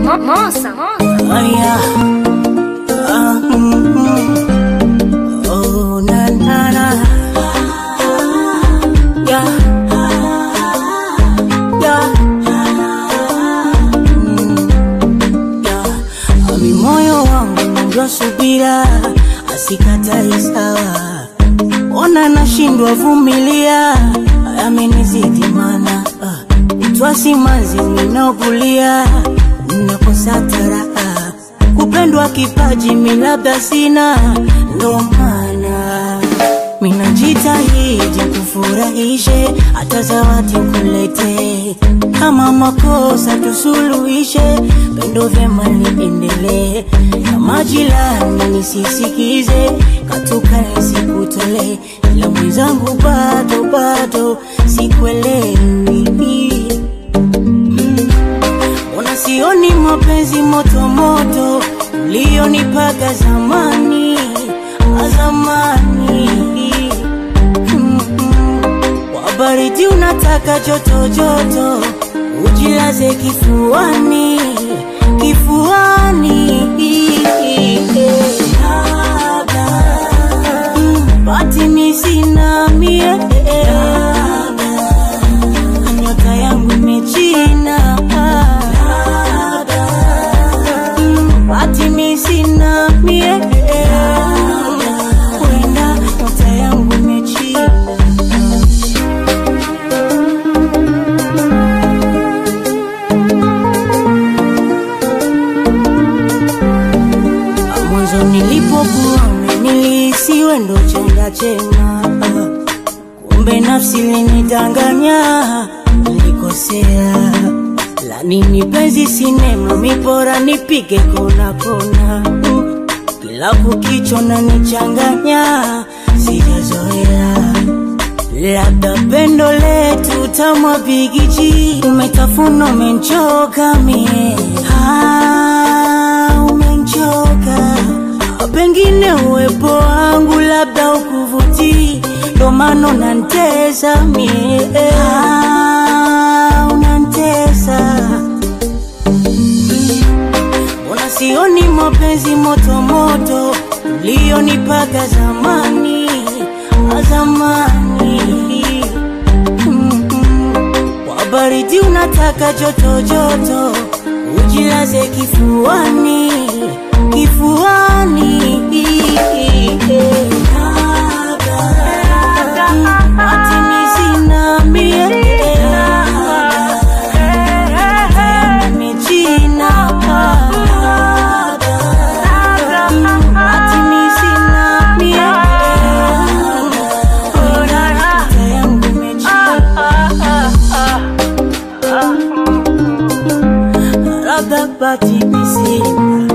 Moça, moça. Aya. Ah, mm, mm. Oh, na, na, na. Yeah. Yeah. Mm, yeah. Ami moyo wangu ndio subira asikatai sawa ona nashindwa vumilia amenizidi mana twasimanzi ninaokulia nakosa taraha kupendwa kipaji milabda sina ndo maana minajitahidi kufurahishe hata zawadi kulete kama makosa tusuluhishe pendo vyema liendelee kama jilani nisisikize katuka nisikutole ila mwenzangu bado bado sikuelewi Ona sioni mapenzi moto moto ulionipaga zamani zamani. Mm-mm. Kwa baridi unataka joto joto, ujilaze kifuani kifuani. Mm, Bati mi sina mie nyota yangu imechina Mm, Bati mi sina mie kwenda nyota yangu imechina mwanzo nilipokuona nilihisiwe ndo chenda chema kumbe nafsi linidanganya nilikosea la nini penzi sinema mipora nipige kona kona Mm, kila kukicho na nichanganya sijazoea labda pendo letu tamwa bigiji umetafuna umenchoka mie ah, umenchoka pengine uwepo wangu labda ukuvutii ndo maana unantesa mie ah, unantesa Mbona sioni mapenzi moto moto ulionipaga zamani zamani Mm-mm. Kwa baridi unataka joto joto, ujilaze kifuani kifuani. Ati mi sina mie nimechina Ati mi sina mie Nyota yangu imechina labda bati mi sina